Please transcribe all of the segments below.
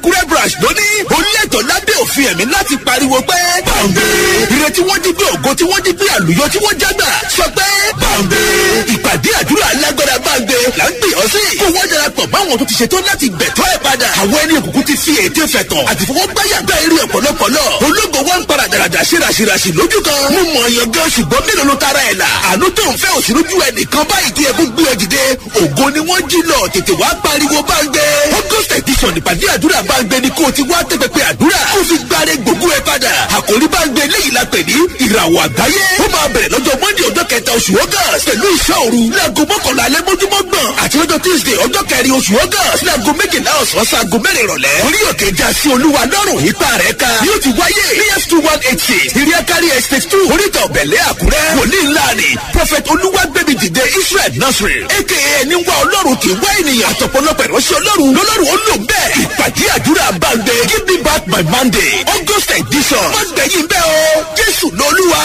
kúrẹ́ brush ló ní onílẹ̀tọ̀ lábẹ́ òfin ẹ̀mí láti pariwo pé bàǹdé ìrètí wọ́n jí gbé ògo tí wọ́n jí gbé àlùyọ tí wọ́n jágbà sọ pé bàǹdé ìpàdé àdúrà alágbára bàǹdé là ń gbé ọ sí kó wọ́n darapọ̀ báwọn tó ti ṣetán láti gbẹ̀tọ́ ẹ̀ padà àwọn ẹni òkùnkùn ti fi ète fẹ̀tọ̀ àti fọwọ́gbáyà gbá eré ọ̀pọ̀lọpọ̀lọ ológo wọn ń para dàràdà ṣírasírasì lójú kan mú mọ̀ ọ̀yàn gan ṣùgbọ́n mélòó ló tara ẹ̀ là àánú tó ń fẹ́ òṣèlú ẹnìkan báyìí tí ẹkún gbé ọ dìde ògo ni wọ́n jí lọ tètè wá pariwo bàǹdé august edition ìpàdé àdúrà bàǹdé ni kó o ti wá tẹ́pẹ́pẹ́ àdúrà kó o fi gbáre gbogbo ẹ padà àkòrí bàǹdé léyìí la pè ní ìràwọ̀ àgbáyé ó máa bẹ̀rẹ̀ lọ́jọ́ monday ọjọ́ kẹta oṣù august pẹ̀lú iṣẹ́ òru láago mọ́kànlá alẹ́ mójúmọ́ gbọ̀n àti lọ́jọ́ tuesday ọjọ́ kẹrin oṣù august láago méjìlá ọ̀sán sago mẹ́rin ìrọ̀lẹ́ orí òkè já sí olúwa lọ́rùn ipa rẹ̀ ká yóò ti wáyé ní f two one eight six ìrìakárí estate two oríta ọ̀bẹ̀lẹ̀ àkúrẹ́ wòlíì ńlá ni prophet olúwàgbẹ̀mí dìde israel nasiri aka ẹni wá ọlọ́run kì í wá ènìyàn àtọ̀pọ̀lọpọ̀ ìránṣẹ́ ọlọ́run lọ́lọ́run ó lò bẹ́ẹ̀ ìpàdé àdúrà bàǹdẹ̀ give me back my monday august edition wọ́n gbẹ̀yìn bẹ́ẹ̀ o jésù lọ́lúwa.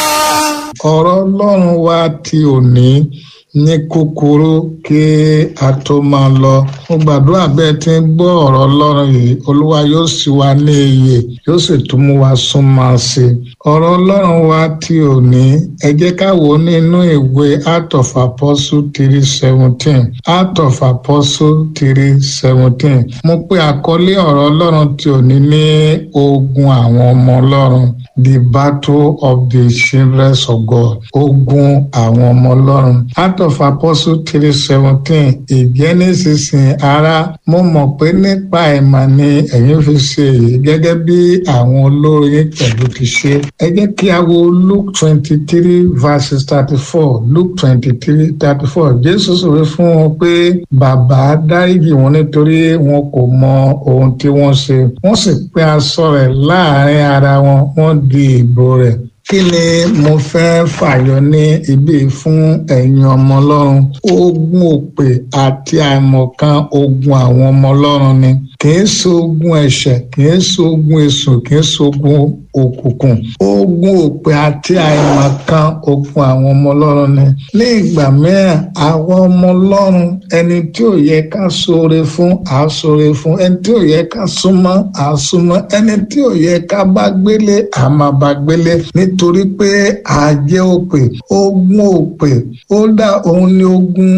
ọ̀rọ̀ ọlọ́run wa ti òní ní kúkúrú kí a tó máa lọ mo gbàdúrà bẹ́ẹ̀ tí ń gbọ́ ọ̀rọ̀ ọlọ́run yìí olúwa yóò sì wá ní iyè yóò sì tún mú wa súnmọ́ sí i ọ̀rọ̀ ọlọ́run wa ti òní ẹ jẹ́ ká wò ó nínú ìwé Acts of Apostle three seventeen Acts of Apostle three seventeen mo pe àkọlé ọ̀rọ̀ ọlọ́run ti òní ní ogun àwọn ọmọ ọlọ́run the battle of the children of God ogun àwọn ọmọ ọlọ́run Acts of Apostle three seventeen ìjẹ́ nísinsìnyí ara mo mọ̀ pé nípa ìmọ̀ ni ẹ̀yin fi ṣe èyí gẹ́gẹ́ bí àwọn olórin pẹ̀lú ti ṣe ẹ jẹ́ kí a wo Luke twenty three verses thirty four Luke twenty three thirty four Jésù sọ̀rọ̀ fún wọn pé bàbá dáríjì wọn nítorí wọn kò mọ ohun tí wọ́n ṣe wọ́n sì pín aṣọ rẹ̀ láàrin ara wọn wọ́n di ìbò rẹ̀ kí ni mo fẹ́ fàyọ ní ibi fún ẹ̀yin ọmọ ọlọ́run ogun òpè àti àìmọ̀kan ogun àwọn ọmọ ọlọ́run ni kì í ṣe ogun ẹ̀ṣẹ̀ kì í ṣe ogun èṣù kì í ṣe ogun òkùnkùn ogun òpè àti àìmọ̀kan ogun àwọn ọmọ ọlọ́run ni ní ìgbà mìíràn àwọn ọmọ ọlọ́run ẹni tí ò yẹ ká ṣoore fún à ṣoore fún ẹni tí ò yẹ ká súnmọ́ à súnmọ́ ẹni tí ò yẹ ká bá gbélé à máa bá gbélé nítorí pé àjẹ́ òpè ogun òpè ó dá òun ní ogun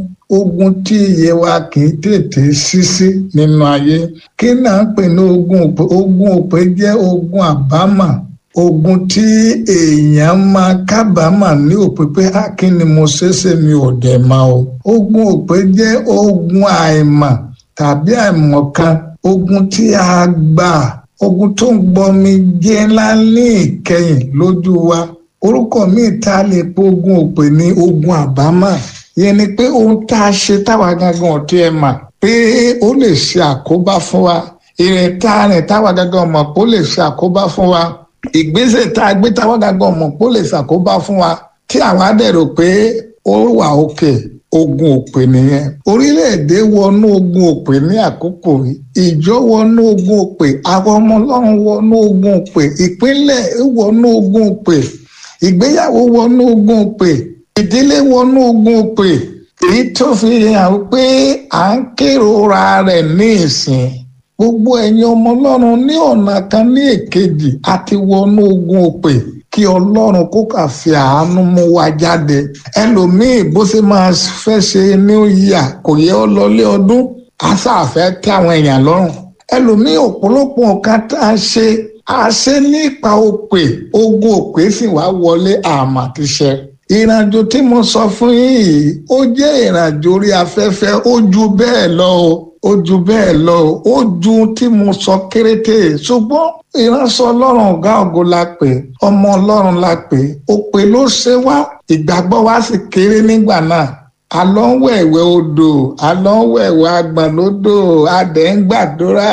ogun tí iye wa kì í tètè ṣíṣí nínú ayé kí náà ń pè ní ogun òpè ogun òpè jẹ́ ogun àbámà ogun tí èèyàn máa kábàámà ní òpè pé á kí ni mo ṣeéṣe mi ò dẹ̀ máa o ogun òpè jẹ́ ogun àìmọ̀ tàbí àìmọ̀kan ogun tí a gbà ogun tó ń gbọmi jẹ́ ńlá ní ìkẹyìn lójú wa orúkọ míì tá a lè pe ogun òpè ní ogun àbámà yẹn ni pé ohun tá a ṣe táwa gangan ọ̀tí ẹ̀ mà pé ó lè ṣe àkóbá fún wa ìrìn tá a rìn táwa gangan mọ̀ pé ó lè ṣe àkóbá fún wa ìgbésẹ̀ tá a gbé táwa gangan mọ̀ pé ó lè ṣàkóbá fún wa tí àwọn á dẹ̀ rò pé ó wà òkè ogun òpè nìyẹn orílẹ̀-èdè wọnú ogun òpè ní àkókò yìí ìjọ wọnú ogun òpè àwọn ọmọ ọlọ́run wọnú ogun òpè ìpínlẹ̀ wọnú ogun òpè ìgbéyàwó wọnú ogun òpè ìdílé wọnú ogun òpè èyí tó fi hàn pé à ń kérora rẹ̀ ní ìsìn gbogbo ẹ̀yin ọmọ ọlọ́run ní ọ̀nà kan ní èkejì àti wọnú ogun òpè kí ọlọ́run kó kà fi àánú mú wa jáde ẹlòmíì bó ṣe máa fẹ́ ṣe new year kò yẹ ọ lọlé ọdún àṣàfẹ́ tẹ́ àwọn èèyàn lọ́rùn ẹlòmíì ọ̀pọ̀lọpọ̀ nǹkan tá a ṣe a ṣe nípa òpè ogun òpè sì wá wọlé àmà ti ṣe ìrìnàjò tí mo sọ fún yín yìí ó jẹ́ ìrìnàjò orí afẹ́fẹ́ ó ju bẹ́ẹ̀ lọ o ó ju bẹ́ẹ̀ lọ o ó ju tí mo sọ kéréte ṣùgbọ́n ìránṣẹ́ ọlọ́run ọ̀gá ògo la pè ọmọ ọlọ́run la pè òpè ló ṣe wá ìgbàgbọ́ wa sì kéré nígbà náà àlọ́ ń wẹ̀wẹ̀ odò àlọ́ ń wẹ̀wẹ̀ àgbọ̀n lódò adẹ̀ ń gbàdúrà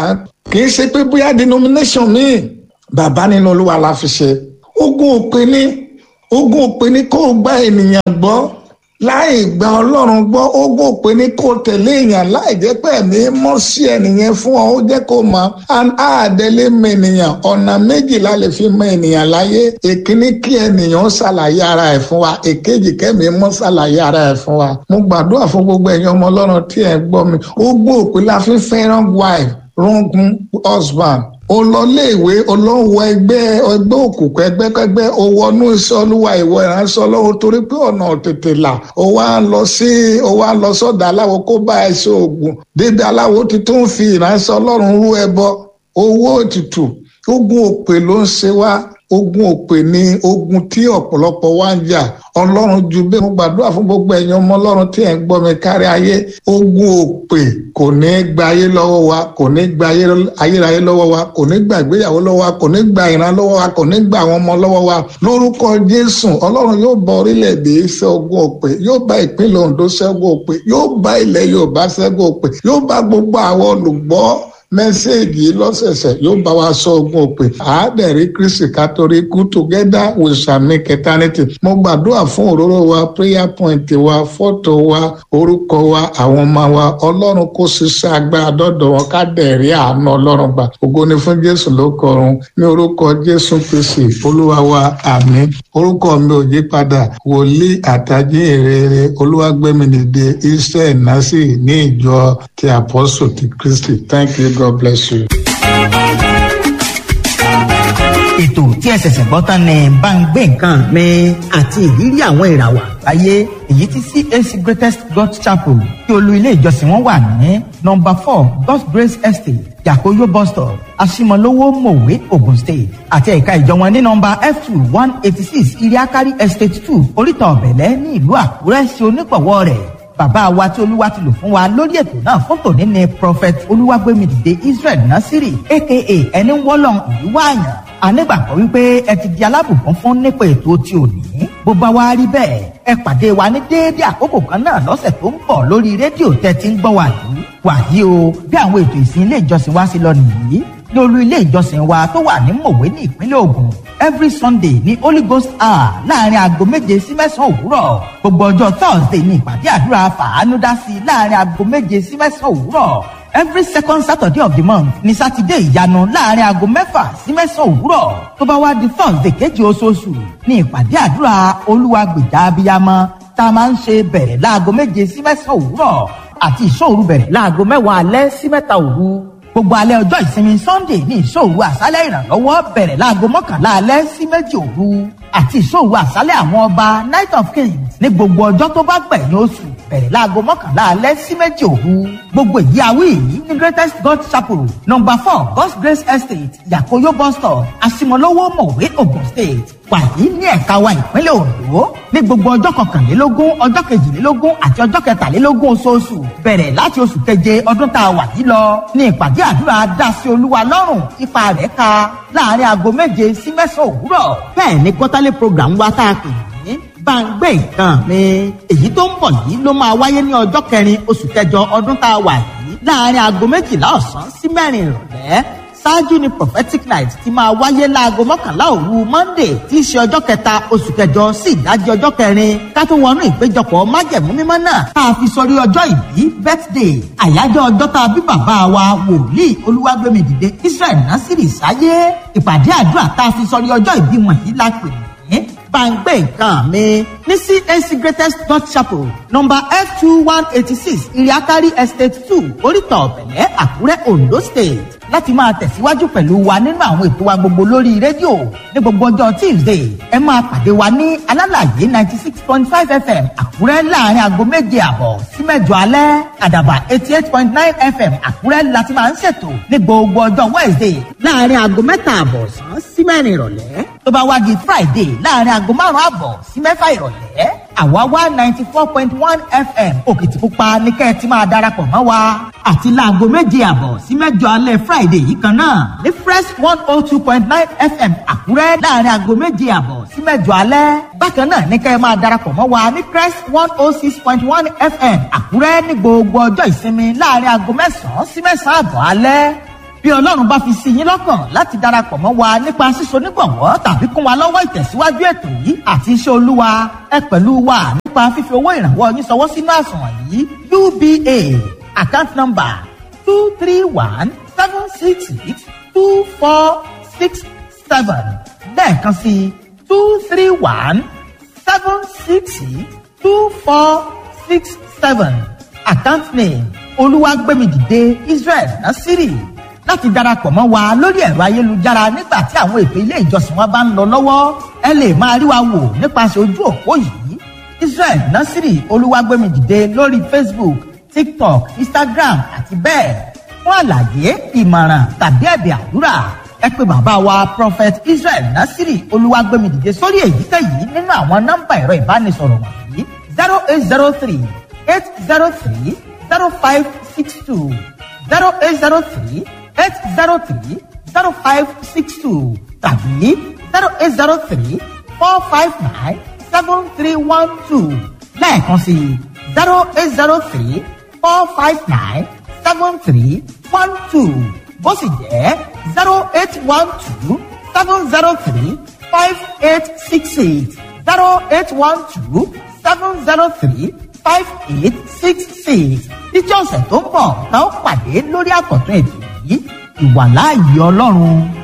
kì í ṣe pé bóyá denomination míì bàbá nínú olúwa la fi ṣe ogun òpè ní ogun òpè ní kó o gba ènìyàn gbọ́ láì gba ọlọ́run gbọ́ ogun òpè ní kó o tẹ̀lé èèyàn láì jẹ́ pé ẹ̀mí mọ́ sí ẹnìyẹn fún ọ ó jẹ́ kó o mọ̀ àádẹ́lé mọ ènìyàn ọ̀nà méjìlá lè fi mọ ènìyàn láyé èkíní kí ènìyàn ṣàlàyé ara ẹ̀ fún wa èkejì kẹ́mi mọ́ ṣàlàyé ara ẹ̀ fún wa mo gbàdúrà fún gbogbo ẹ̀yin ọmọ ọlọ́run tí ẹ̀ gbọ́ mi ogun òpè la fi fẹ́ràn wife rungun husband o lọ léèwé olówó ẹgbẹ́ ẹgbẹ́ òkùnkùn ẹgbẹ́kẹ́gbẹ́ o wọnú iṣẹ́ olúwa ìwọ ìránṣẹ́ ọlọ́run torí pé ọ̀nà tètè là o wá lọ sí o wá lọ sọ́dọ̀ aláwo kó bá ẹ ṣe oògùn débi aláwo ti tún fi ìránṣẹ́ ọlọ́run rú ẹbọ owó ètùtù ogun òpè ló ń ṣe wá ogun òpè ni ogun tí ọ̀pọ̀lọpọ̀ wá ń jà ọlọ́run ju bẹ́ẹ̀ mo gbàdúrà fún gbogbo ẹ̀yin ọmọ ọlọ́run tí ẹ̀ ń gbọ́ mi kárí ayé ogun òpè kò ní gba ayé lọ́wọ́ wa kò ní gba ayérayé lọ́wọ́ wa kò ní gba ìgbéyàwó lọ́wọ́ wa kò ní gba ìran lọ́wọ́ wa kò ní gba àwọn ọmọ lọ́wọ́ wa lórúkọ jésù ọlọ́run yóò bá orílẹ̀-èdè ṣẹ́ ogun òpè yóò bá ìpínlẹ̀ ondo ṣẹ́gun òpè yóò bá ilẹ̀ yorùbá ṣẹ́gun òpè yóò bá gbogbo àwọn olùgbọ́ mẹ́sẹ̀gì lọ́sẹ̀sẹ̀ yóò bá wa sọ ogun òpè àádẹ́rì kristi kátólì kú together with sami eternity mo gbàdúrà fún òróró wa prayer point wa fọ́tò wa orúkọ wa àwọn ọmọ wa ọlọ́run kó ṣiṣẹ́ agbára dọ́dọ̀ wọn ká dẹ̀rí àánú ọlọ́run gbà ògo ni fún jésù ló kọrun ní orúkọ jésù kristi olúwa wa àmín orúkọ mi ò yí padà wòlíì àtàjì ìrere olúwàgbẹ́mìnìde iṣẹ́ ìnásì ní ìjọ ti apostle ti kristi thank you god bless you. ètò tí ẹ ṣẹ̀ṣẹ̀ gbọ́ tán ni bá ń gbé nǹkan mi àti ìrírí àwọn ìràwọ̀ àgbáyé èyí tí CAC Greatest God Chapel tí olú ilé ìjọsìn wọn wà ní nọ́mbà four God's Grace Estate Yakoyo bus stop Asimolowo Mowe Ogun State àti ẹ̀ka ìjọ wọn ní nọ́mbà F two one eighty six Iriakari Estate two Oríta Ọ̀bẹ̀lẹ̀ ní ìlú Àkúrẹ́ sí onígbọ̀wọ́ rẹ̀ bàbá wa tí olúwa ti lò fún wa lórí ètò náà fún tòní ni prophet olúwàgbémidìde israel nasiri aka ẹni wọ́lọ́n ìlú wáàyàn anígbàgbọ́ wípé ẹ ti di alábùkún fún nípa ètò tí ò ní bó bá wá rí bẹ́ẹ̀ ẹ pàdé wa ní déédéé àkókò kan náà lọ́sẹ̀ tó ń bọ̀ lórí rédíò tẹ́ ti ń gbọ́ wà yìí wàyí o bí àwọn ètò ìsìn ilé ìjọsìn wa sí lọ nìyí ní olú ilé ìjọsìn wa tó wà ní mòwe ní ìpínlẹ̀ Ògùn every sunday ní holy ghost hour láàrin aago méje sí mẹ́sàn-án òwúrọ̀ gbogbo ọjọ́ thursday ní ìpàdé àdúrà fàánúdásí láàrin aago méje sí mẹ́sàn-án òwúrọ̀ every second saturday of the month ní sátidé ìyanu láàrin aago mẹ́fà sí mẹ́sàn-án òwúrọ̀ tó bá wá di thursday kejì oṣooṣù ní ìpàdé àdúrà olúwa gbèjà abiyamọ tá a máa ń ṣe bẹ̀rẹ̀ láago méje sí mẹ́sàn-án òwúrọ̀ àti ìṣòru bẹ̀rẹ̀ láago mẹ́wàá alẹ́ sí mẹ́ta òru gbogbo alẹ́ ọjọ́ ìsinmi sunday ní ìṣòro àṣálẹ̀ ìrànlọ́wọ́ bẹ̀rẹ̀ láago mọ́kànlá alẹ́ sí méjì òru àti ìṣòro àṣálẹ̀ àwọn ọba night of kings ní gbogbo ọjọ́ tó bá gbẹ̀yìn oṣù bẹ̀rẹ̀ láago mọ́kànlá alẹ́ sí méjì òru gbogbo èyí awí yìí ní greatest god chapel number four god's grace estate yakoyo bus stop asimolowo mọ̀wé ogun state wàyí ní ẹ̀ka wa ìpínlẹ̀ ondo ní gbogbo ọjọ́ kọkànlélógún ọjọ́ kejìlélógún àti ọjọ́ kẹtàlélógún oṣooṣù bẹ̀rẹ̀ láti oṣù keje ọdún tá a wà yìí lọ ní ìpàdé àdúrà dásí olúwa lọ́rùn ipa rẹ̀ ka láàrin aago méje sí mẹ́sàn-án òwúrọ̀ bẹ́ẹ̀ ni quarterly program wa tá a pè ní báńgbé nǹkan mi èyí tó ń bọ̀ yìí ló máa wáyé ní ọjọ́ kẹrin oṣù kẹjọ ọdún tá a wà yìí láàrin aago méjìlá ọ̀sán sí mẹ́rin ìrọ̀lẹ́ ṣáájú ni prophetic night ti máa wáyé láago mọ́kànlá òru monday tí í ṣe ọjọ́ kẹta oṣù kẹjọ sí ìdájí ọjọ́ kẹrin ká tó wọnú ìpéjọpọ̀ májẹ̀mú mímọ́ náà tá a fi sọrí ọjọ́ ìbí birthday àyájọ́ ọjọ́ tá a bí bàbá wa wòlíì olúwàgbẹ́mìdìde israel násìrì sáyé ìpàdé àdúrà tá a fi sọrí ọjọ́ ìbí wọ̀nyí la pè ní bàǹgbé nǹkan mi ní CAC greatest god chapel number f two one eighty six iriakari estate two oríta ọ̀bẹ̀lẹ̀ àkúrẹ́ ondo state láti máa tẹ̀síwájú pẹ̀lú wa nínú àwọn ètò wa gbogbo lórí rédíò ní gbogbo ọjọ́ tuesday ẹ máa pàdé wa ní alálàyé ninety six point five fm àkúrẹ́ láàrin aago méje àbọ̀ sí mẹ́jọ alẹ́ àdàbà eighty eight point nine fm àkúrẹ́ láti máa ń ṣètò ní gbogbo ọjọ́ wednesday láàrin aago mẹ́ta àbọ̀ sàn sí mẹ́rin ìrọ̀lẹ́ tó bá wá di friday láàrin aago márùn-ún àbọ̀ sí mẹ́fà ìrọ̀lẹ́ àwa wá ninety four point one fm òkìtìpupa ní kẹ́ ẹ ti máa darapọ̀ mọ́ wa àti láago méje àbọ̀ sí mẹ́jọ alẹ́ friday yìí kan náà ní fresh one oh two point nine fm àkúrẹ́ láàrin aago méje àbọ̀ sí mẹ́jọ alẹ́ bákan náà ní kẹ́ ẹ máa darapọ̀ mọ́ wa ní fresh one oh six point one fm àkúrẹ́ ní gbogbo ọjọ́ ìsinmi láàrin aago mẹ́sàn-án sí mẹ́sàn-án àbọ̀ alẹ́ bí ọlọ́run bá fi sí yín lọ́kàn láti darapọ̀ mọ́ wa nípa sísọ nígbọ̀wọ́ tàbí kún wa lọ́wọ́ ìtẹ̀síwájú ètò yìí àti iṣẹ́ olúwa ẹ pẹ̀lú wa nípa fífi owó ìrànwọ́ yín sọwọ́ sínú àsùnwọ̀n yìí uba account number two three one seven six six two four six seven lẹ́ẹ̀kan sí two three one seven six six two four six seven account name olúwàgbẹ́mìdìde israel nasiri láti darapọ̀ mọ́ wa lórí ẹ̀rọ ayélujára nígbà tí àwọn ètò ilé ìjọsìn wa bá ń lọ lọ́wọ́ ẹ lè máa rí wa wò nípasẹ̀ ojú òpó yìí israel nasiri olúwàgbẹ́mìdìde lórí facebook tiktok instagram àti bẹ́ẹ̀ fún àlàyé ìmọ̀ràn tàbí ẹ̀bẹ̀ àdúrà ẹ pé bàbá wa prophet israel nasiri olúwàgbẹ́mìdìde sórí èyíkéyìí nínú àwọn nọ́mbà ẹ̀rọ ìbánisọ̀rọ̀ wọ̀nyí zero eight zero three eight zero three zero five six two zero eight zero three eight zero three zero five six two tàbí zero eight zero three four five nine seven three one two lẹ́ẹ̀kan sí zero eight zero three four five nine seven three one two bó sì jẹ́ zero eight one two seven zero three five eight six eight zero eight one two seven zero three five eight six six títí ọ̀sẹ̀ tó ń bọ̀ tá ó pàdé lórí àkọ́tún ètò yìí ìwàláàyè ọlọ́run